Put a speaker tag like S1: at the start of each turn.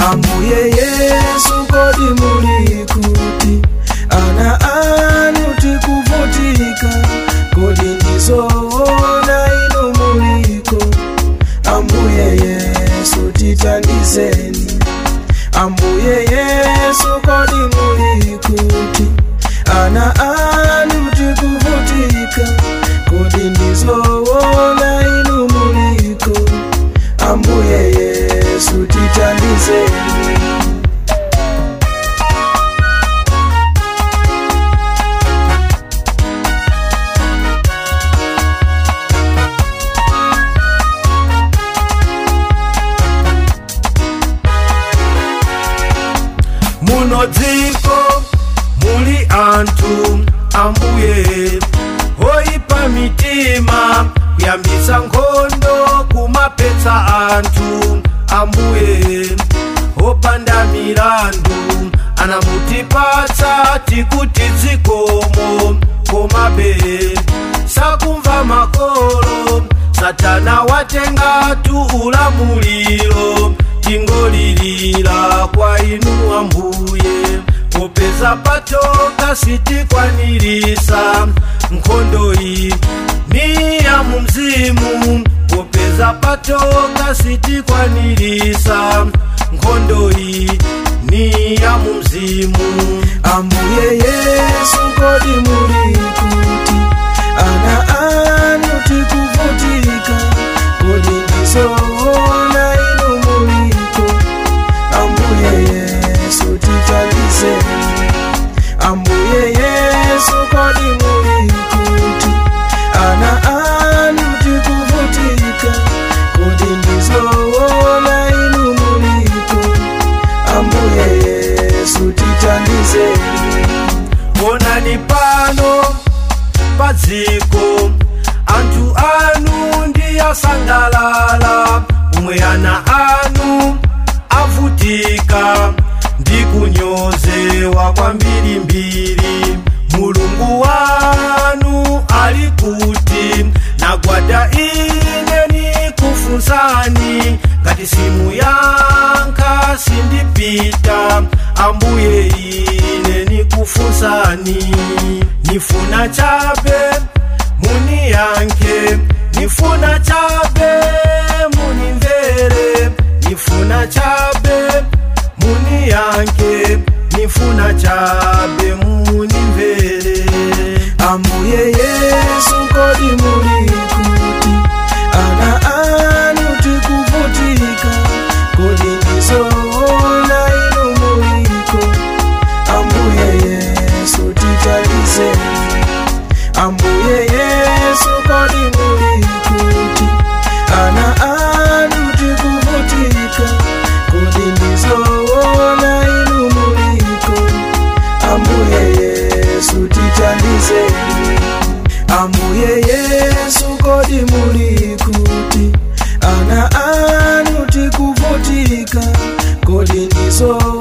S1: ambuye yesu kodi muli kuti ana anu tikuvutika kodi ndizoona inu muliko ambuye yesu titandizeni ambuye yesu kodi muli kuti ana anu tikuvutika kodi ndizoona inu muliko ambuye yesu titandizeni
S2: muno dziko muli anthu ambuye oyipa mitima kuyambisa nkhondo kumapetsa anthu ambuye opanda milandu anamutipatsa tikuti dzikomo komabe sakumva makolo satana watengatu ulamuliro tingolilira kwa inu ambuye popeza patoka sitikwanirisa nkhondo iyi ni ya mu mzimu popeza patoka sitikwanirisa nkhondo iyi ni ya mu mzimu
S1: ambuye yesu kodi muli kuti ana anu tikuvutika kodi ndizoona inu muliko ambuye yesu titandizeni ambuye yesu kodi muli kuti ana anu tikuvutika kodi ndizoona inu muliko ambuye yesu titandizeni
S2: onani pano padziko anthu anu ndi asangalala umwe ana anu avutika ndi kunyozewa kwambirimbiri mulungu wanu ali kuti nagwada ine nikufunsani ngati simu yankha sindipita ambuye ine nikufunsani nifuna chabe muniyankhe nifuna chabe munimvere nifuna chabe muniyankhe nifuna chabe munimvere
S1: ambuye yesu kodi muli kuti ana anu tikuvutika kodi ndizoona inu muliko ambuye yesu titandizeni ambuye yesu kodi muli kuti ana anu tikuvutika kodi ndizoona inu muliko ambuye yesu titandizeni ambuye yesu kodi muli kuti ana anu tikuvutika kodi ndizo